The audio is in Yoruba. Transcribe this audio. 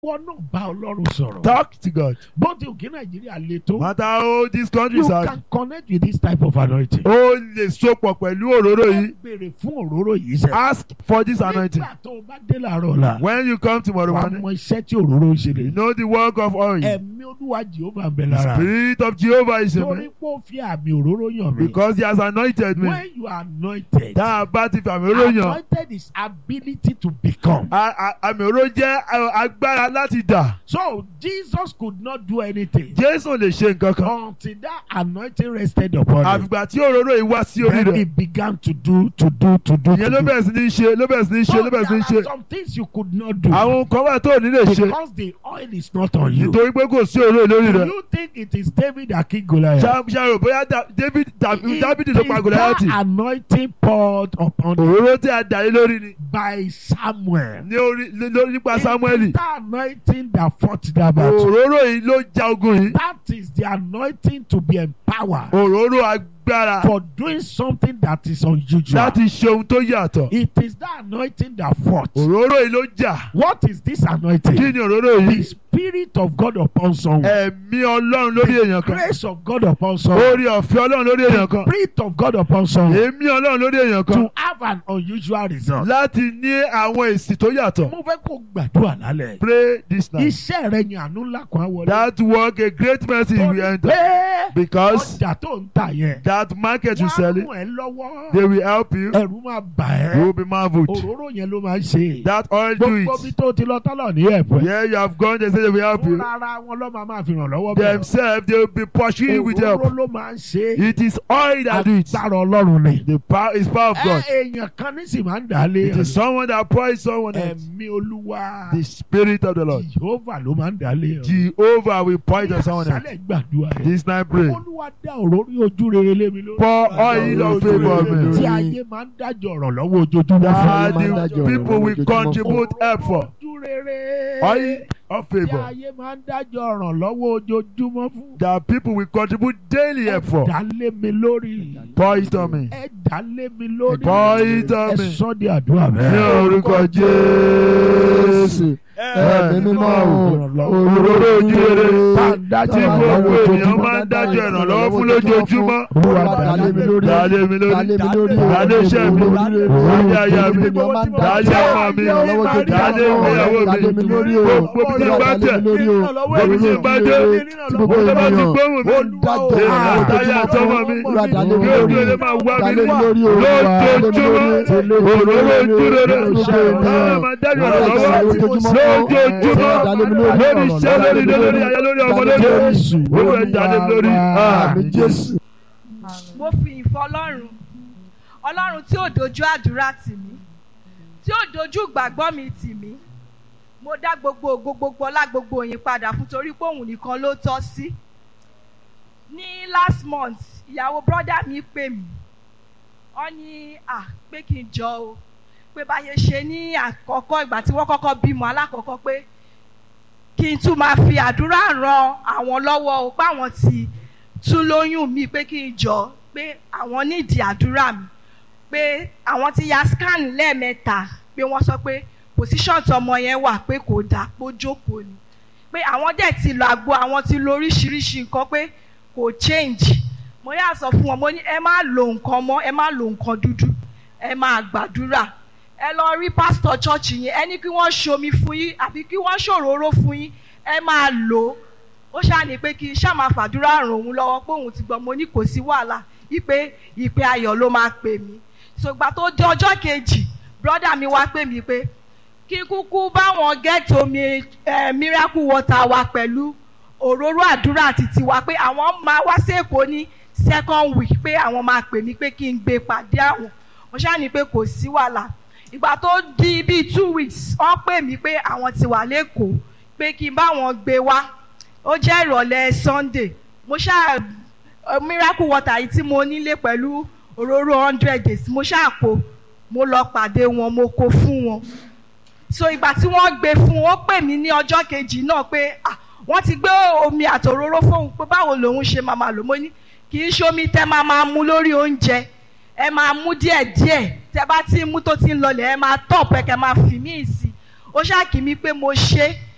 wọ́n náà bá ọlọ́run sọ̀rọ̀. Talk to God. bó ti òkè nàìjíríà le tó. No matter how these you countries are, can connect with this type of anointing. ó lè sopọ̀ pẹ̀lú òróró ẹ yìí. béèrè fún òróró yìí sẹ́. Ask for this anointing. nígbà tó o bá dé làárọ̀ la. When you come tomorrow wàá morning, mọ iṣẹ́ tí òróró ń ṣe you lè. know the work of oil. ẹ̀mí olúwa jehova ń bẹ The lára. spirit of Jehovah is in torí me pé ó fi àmì òróró yàn mí. because he has anointed me. when you are anointed. Tá a bá ti fi àmì òróró yàn, anointed is ability to become. a- a- àmì òróró jẹ́ a- agbára láti dà. so jesus could not do anything. Jésù lè ṣe nǹkan kan. until that anointing rested upon him. Àfìgbà tí òróró yìí wá sí orí then he rẹ̀. began to do to do to do. Ìyẹn ló to do. bẹ̀rẹ̀ sí ní ṣe ló bẹ̀rẹ̀ sí ní ṣe So ló bẹ̀rẹ̀ sí ní there are ṣe. some things you could not do. Àwọn nǹkan wà tó ò ní lè ṣe. because the oil is not on you. Nítorí pé kò sí òróró lórí Do rẹ̀. you think it is David that killed Goliath? Ṣá- Ṣàrò bóyá Da- David tàbí It Dábìdì ló is pa that Gòláyàtì. anointing poured upon him Òróró tí a dà lé lórí ni. by Samuel. Ní orí lé- lórí nípa It is Sámúẹ́lì. that anointing that fought that battle. Òróró yìí ló ja ogun yìí. That is the anointing to be empowered Òróró agbára for doing something that is unusual. láti ṣe ohun tó yàtọ̀. It is that anointing that fought. Òróró yìí ló jà. What is this Kí anointing? ni òróró The yìí? spirit of God upon someone. Ẹ̀mí Ọlọ́run lórí èèyàn kan. Grace of God upon someone. Orí ọ̀fẹ́ Ọlọ́run lórí èèyàn kan. Spirit of God upon someone. Èmi Ọlọ́run lórí èèyàn kan. To have an unusual result. Láti ní àwọn èsì tó yàtọ̀. Mo fẹ́ kó gbàdúrà lálẹ́. Pray this night. Iṣẹ́ rẹ̀ ni àánú ńlá kan á wọlé. That work a great mercy Torí will enter. pé Because ọjà tó ń tà yẹn. that market you Wọ́n á sell it, mú ẹ lọ́wọ́. they will help you. Ẹ̀rù máa bà You ẹ́. will be marveled. Òróró yẹn ló máa ń ṣe. That oil do Gbogbo bí it. tó ti lọ tọ́lọ̀ ní ẹ̀pẹ́. Yeah, you have gone, they say they will help you. Fúnra ara wọn ló máa máa fi ràn lọ́wọ́ bẹ̀rẹ̀. Themselves, they will be pursuing you with Òróró help. ló máa ń ṣe. It is oil that do it. Agbára Ọlọ́run ni. The power is power of Ẹ God. èèyàn kan ní sì máa ń dà á lé. It is someone that pours someone else. Ẹ̀mí Olúwa. The spirit of the Lord. Jehovah ló máa ń dà á lé. Jehovah will point on someone else. Sálẹ̀ gbàdúrà yẹn. This night pray. Olúwa dá òróró ojú rere lé mi lórí. Pour oil of favor on me. Tí ayé máa ń dájọ́ ọ̀rọ̀ lọ́wọ́ ojoojúmọ́ That fún mi. the people will contribute help for. Ojú rere. Oil of Tí favor. ayé máa ń dájọ́ ọ̀rọ̀ lọ́wọ́ ojoojúmọ́ fún. That people will contribute daily help for. Dá lé mi lórí. Pour it on me. Ẹ dá lé mi lórí. Pour it on Ẹ me. sọ́ di àdúrà Ní bẹ́ẹ̀. orúkọ Jésù. ẹ̀mí mímọ́ o Òróró ojú rere. Tí Tí gbogbo ènìyàn máa ń dájọ́ ìrànlọ́wọ́ fún lójoojúmọ́. Olúwa dálé mi lórí Dálé mi lórí. dálé mi lórí Dálé iṣẹ́ mi. Dálé aya mi. Dálé ọmọ mi. Dálé ìgbéyàwó mi. Gbogbo bí ti bá tẹ̀. Gbogbo bí ti bá dé. Gbogbo tó bá ti gbóhùn mi. Èmi àtàyà àtọmọ mi. Kí ojú rere máa wá mi ní. Lójoojúmọ́. Òróró ojú rere. Táwọn máa dájọ́ ìrànlọ́wọ́. Lójoojúmọ́. Lórí iṣẹ́ lórí ilé lórí ayé lórí ọmọ lórí. Owó ẹ̀ dálé mi lórí. Àmín Jésù. mo fi ìfọ́ ọlọ́run ọlọ́run tí ò dojú àdúrà tì mí tí ò dojú ìgbàgbọ́ mi tì mí mo dá gbogbo ògo gbogbo ọlá gbogbo òyìn padà fún torí pé òun nìkan ló tọ́ sí ní last month ìyàwó brọ́dà mi pè mí wọ́n ní à pé kí n jọ o pé báyé ṣe ní àkọ́kọ́ ìgbà tí wọ́n kọ́kọ́ bímọ alákọ̀ọ́kọ́ pé kí n tún máa fi àdúrà ran àwọn lọ́wọ́ o pé àwọn ti tún lóyún mi pé kí n jọ pé àwọn nídìí àdúrà mi pé àwọn ti ya scan lẹ́ẹ̀mẹ́ta pé wọ́n sọ pé position tọmọ yẹn wà pé kò dáa pé ó jókòó ni pé àwọn dẹ̀ ti lo àgbo àwọn ti lo oríṣiríṣi nǹkan pé kò change mo yà sọ fún wọn mo ní ẹ má lo nǹkan mọ́ ẹ má lo nǹkan dúdú ẹ máa gbàdúrà ẹ lọ rí pásítọ̀ chọ́ọ̀chì yẹn ẹ ní kí wọ́n ṣomi fún yín àbí kí wọ́n ṣòróró fún yín ẹ máa lò ó ó ṣàní pé kí n ṣáà máa fàdúrà ràn òun lọ́wọ́ pé òun ti gbọ́ mo ní kò sí wàhálà wípé ìpè ayọ̀ ló máa pè mí ṣùgbọ́n tó dé ọjọ́ kejì brọ́dà mi wá pè mí pé kí kúkú báwọn gẹ́ẹ̀tì omi eh, miracle water wa pẹ̀lú òróró àdúrà àti tiwa pé àwọn máa wá sí èkó ní second week pé àwọn máa pè mí pé kí n gbé pàdé àwọn mo ṣàní pé kò sí wàhálà ìgbà tó di bíi two weeks wọ́n pè mí pé àwọn ti wà lẹ́kọ̀ọ́ pé kí n bá wọn gbé wá ó jẹ́ ìrọ̀lẹ́ sunday mo ṣáà eh, miracle water yìí tí mo nílé pẹ̀lú òróró hundred days mo ṣáà kó mo lọ pàdé wọn mo kó fún wọn so ìgbà tí wọ́n gbé fún wọn ó pè mí ní ọjọ́ kejì náà pé ah wọ́n ti gbé omi àtòróró fóun pé báwo lòun ṣe máa máa lò mo ní kì í ṣe omi tẹ́ máa máa mu lórí oúnjẹ ẹ máa mú díẹ̀díẹ̀ tẹ́ bá ti mú tó ti ń lọlẹ̀ ẹ máa tọ̀ pẹ́ kẹ́ máa fi mí sí i ó ṣáà kì mí pé mo ṣe é